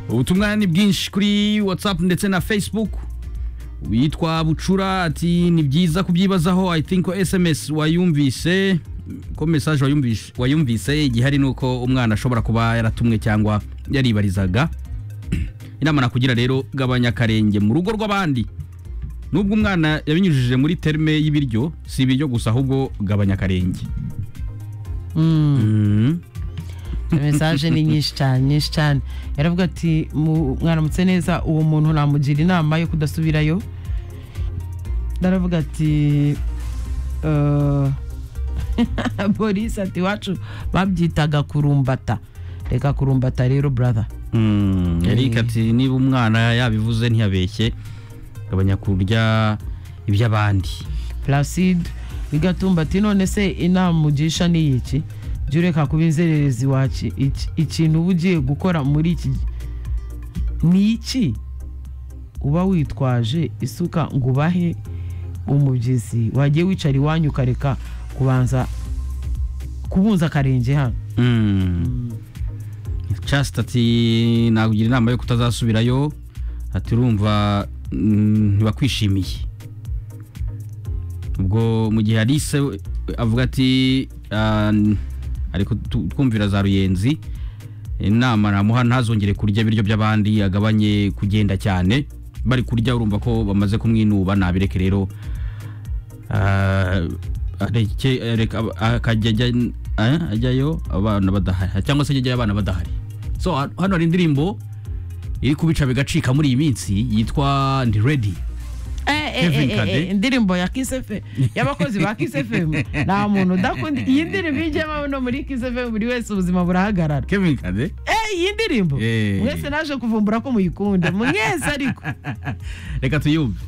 ubutumwa ni bwinshi kuri watsapu ndetse na fesibuku witwa bucura ati ni byiza kubyibazaho i think sms wayumvise ko mesaje wayumvise igihari ni uko umwana ashobora kuba yaratumwe cyangwa yaribarizaga inama nakugira rero gabanya akarenge mu rugo rw'abandi nubwo umwana yabinyujije muri terme y'ibiryo si ibiryo gusa ahubwo gabanya akarenge Mm. mesaje ni nyinshi cyane nyinshi cyane yaravuga ati "Mu- mwaramutse neza uwo muntu namugira inama yo kudasubirayo naravuga ati eh, polisi ati iwacu babyitaga kurumbata reka kurumbata rero brother Mm, Eric Eh. ati niba umwana yabivuze ntiyabeshye gabanya kurya iby'abandi placide bigatumba ati none se inama ugisha ni iki jya ureka kuba inzererezi wacu ikintu uba ugiye gukora muri iki gi- ni iki uba witwaje isuka ngo ubahe umubyizi wagiye wicara iwanyu ukareka kubanza kubunza akarenge hano Mm. Chast ati nakugira inama yo kutazasubirayo ati urumva mm, ntibakwishimiye ubwo mu gihe Alice we- avuga ati ah, n- ariko tu- twumvira za ruyenzi inama namuha ntazongere kurya ibiryo by'abandi agabanye kugenda cyane bari kurya urumva ko bamaze kumwinuba nabireke rero Ah, areke- areka- akajya ajya eh, ajyayo abana badahari cyangwa se ajyayo abana badahari so ha- hano hari indirimbo iri kubica bigacika muri iyi minsi yitwa ndi ready Kevin Kade. indirimbo ya kisefemu y'abakozi ba kisefemu nta muntu udakunda iyi ndirimbo ijyamo no muri kisefemu buri wese ubuzima burahagarara kevin kade Eh, iyi ndirimbo Eh. mwese naje kuvumbura ko muyikunda mwese ariko reka tuyumve